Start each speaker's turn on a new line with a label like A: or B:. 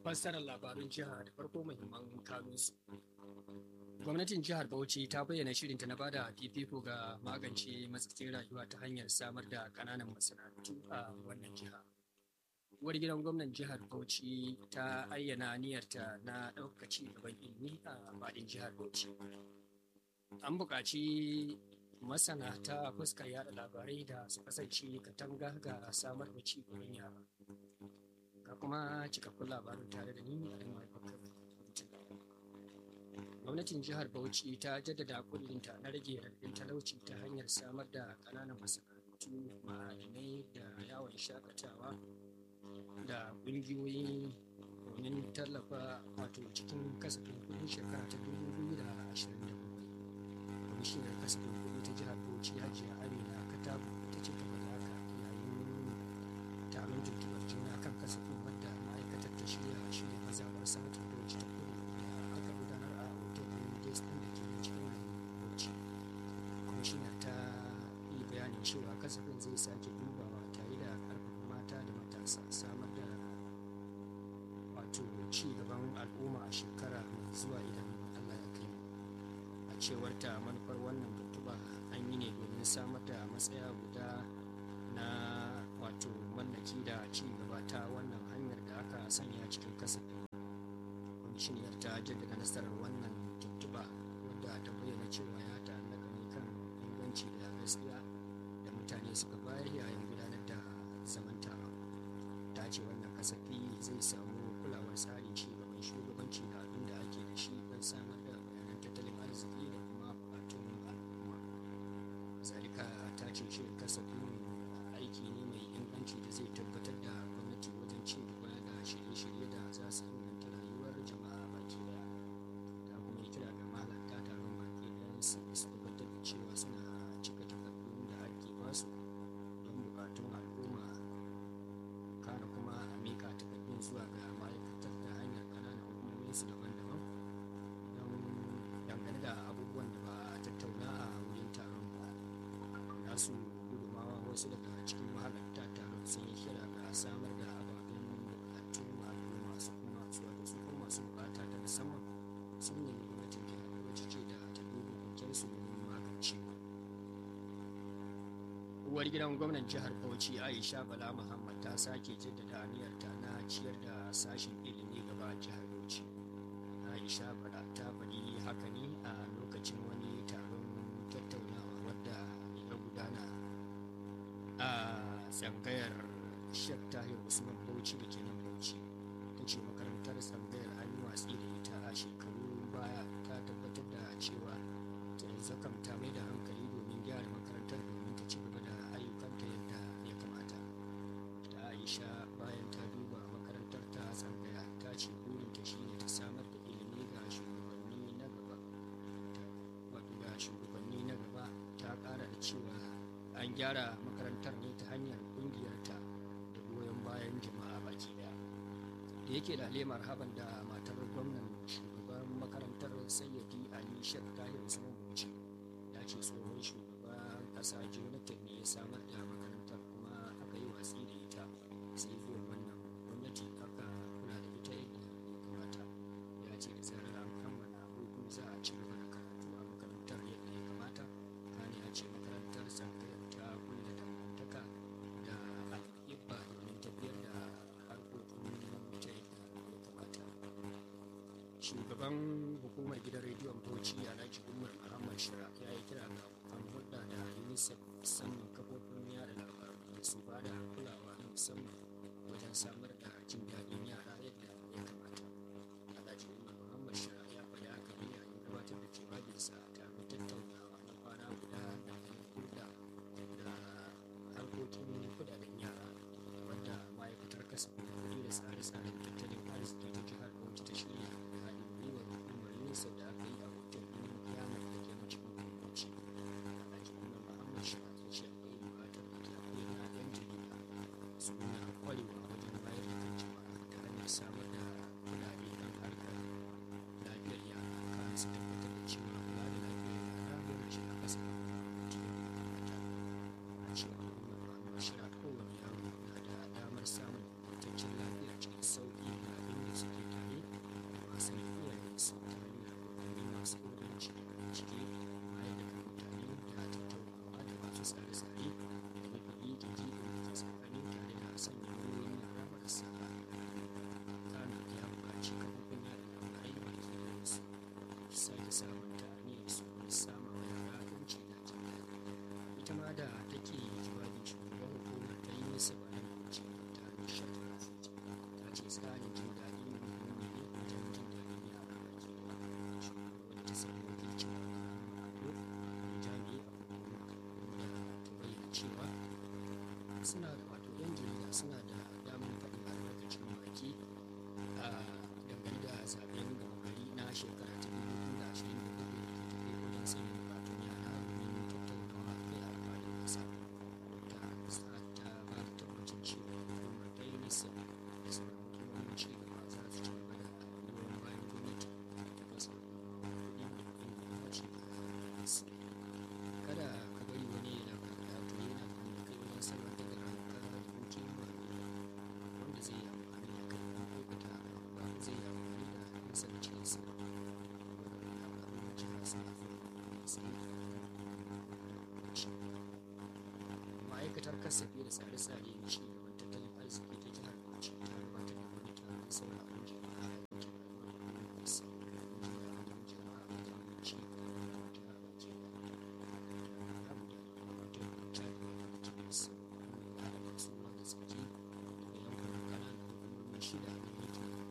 A: fassarar labarun jiha da farko muhimman kanunsu. Gwamnatin jihar Bauchi ta bayyana shirinta na bada fifiko ga magance matsatsin rayuwa ta hanyar samar da ƙananan masana'antu a wannan jiha. Uwar gidan gwamnan jihar Bauchi ta ayyana niyyarta na ɗaukaka ci gaban ilimi a faɗin jihar Bauchi. An buƙaci masana ta fuskar yada labarai da su kasance katanga ga samar da ci gaban yara. Ga kuma cikakkun labarin tare da ni a Bakar. Gwamnatin jihar Bauchi ta jaddada kudirinta na rage raɗin talauci ta hanyar samar da ƙananan masana'antu ma'adinai da yawon shakatawa da ƙungiyoyi domin tallafa wato cikin kasafin kudin shekara ta 2027. Kwamishinar kasafin kudi ta jihar Bauchi Hajiya Amina Katabu ta ce gaba da haka yayin taron tuntuɓar juna kan kasafin wadda ma'aikatar ta shirya shirya mazaɓar sanatar Bauchi ta kudu da aka gudanar a hotel ɗin Destin da ke cikin garin Bauchi. Kwamishinar ta yi bayanin cewa kasafin zai sake dubawa tare da ƙarfafa mata da matasa samar da wato ci gaban al'umma a shekara mai zuwa idan Allah ya kai a cewar ta manufar wannan tuntuɓa an yi ne domin samar da matsaya guda na wato mallaki da ci gaba ta wannan hanyar da aka sanya cikin kasafin kwamishiniyar ta jaddada nasarar wannan tuntuɓa wadda ta bayyana cewa ya ta'allaka ne kan inganci da gaskiya da mutane suka bayar yayin gudanar da zaman taron ta ce wannan kasafi zai samu kulawar tsarin ci gaban shugabanci da abin da ake da shi don samar da bayanan tattalin arziki da kuma bukatun al'umma zalika ta ce shirin kasafin aiki ne mai inganci da zai tabbatar da gwamnati wajen ci gaba da shirye-shirye da za su inganta rayuwar jama'a baki daya ta kuma yi kira ga mahalarta taron baki ɗayan su su tabbatar da cewa suna cika takardun da ake basu don bukatun al'umma kana kuma a mika takardun zuwa ga ma'aikatar ta hanyar ƙananan hukumomin su daban-daban don dangane da abubuwan da ba a tattauna a wurin taron ba nasu gudumawa wasu daga cikin mahalarta taron sun yi kira ga samar da ababen bukatun al'umma su kuma su wato su kuma masu bukata ta musamman sun nemi gwamnatin jihar wacce ce da ta duba kokensu domin magancewa uwar gidan gwamnan jihar bauchi aisha bala muhammad ta sake jaddada aniyarta na ciyar da sashen ilimi gaba jihar bauchi aisha bala ta faɗi haka ne a lokacin wani taron tattaunawa wadda ya gudana a tsangayar shek tahir usman bauchi da ke nan bauchi ta ce makarantar tsangayar an yi watsi da ita a shekaru baya ta tabbatar da cewa ta zakam ta mai da hankali domin gyara makarantar domin ta ci gaba da ayyukanta yadda ya kamata da aisha bayan ta duba makarantar ta tsangaya ta ce burinta shine ta samar da ilimi ga shugabanni na gaba wato ga shugabanni na gaba ta kara da cewa an gyara makarantar ne ta hanyar kungiyarta da goyon bayan jama'a baki daya da yake da lemar haban da matar gwamnan shugaban makarantar sayyadi ali shek tahir usman bauchi ya ce tsohon shugaban kasa jonathan ne ya samar da makarantar kuma aka yi watsi da ita sai zuwa wannan gwamnati aka kula da ita yadda ya kamata ya ce da zarar an kammala hutu za a ci gaba da karatu a makarantar yadda ya kamata kane ya ce makarantar tsangayar ta kulla dangantaka da al'ibba domin tafiyar da harkokin ta yadda ya kamata shugaban hukumar gidan rediyon bauchi alhaji umar muhammad shira ya yi kira ga abokan hulɗa da unicef musamman kafofin yada labaru da su ba da kulawa na musamman wajen samar da jin daɗin yara yadda ya kamata alhaji umar muhammad shira ya faɗi haka ne yayin gabatar da jawabinsa a taron tattaunawa na kwana guda da hulɗa da harkokin kudaden yara wadda ma'aikatar kasafin kuɗi da tsare-tsaren tattalin arziki ta jihar bauchi ta shirya da haɗin gwiwar hukumar unicef da aka yi a hotel ɗin kiyamar da ke na cikin bauchi alhaji umar muhammad shira ya ce akwai buƙatar da ke akwai na yan jarida su nuna kwarewa wajen bayar da kan jama'a ta hanyar take jawabi shugaban hukumar ta yi nisa bayan ce ta nishat ta ce tsarin jin daɗi muhimmi ne wajen jin daɗin yara baki ɗaya shugaban ta samu wakilcin ado jami'i a hukumar da ta bayyana cewa suna wato yan jarida suna da damar faɗin albarkacin baki a dangane da zaben gaba gari na shekara ta dubu biyu da ashirin da hudu da ke tafe wajen sanya bukatun yara domin tattaunawa a kai a faɗin ƙasa ta sa ta ba da tabbacin cewa hukumar ta yi nisa da sauran hukumomin ci gaba za su ci gaba da goyon bayan gwamnati ta fasa kuɗi da kuɗin da ya dace da nisa kada ka bari wani ya lafa da to yana da kai wajen salwantar da ranka da dukiyar wanda zai yi amfani da kai don aikata ba zai yi amfani da nasa da cikinsa ma'aikatar kasafi da tsare-tsare na ci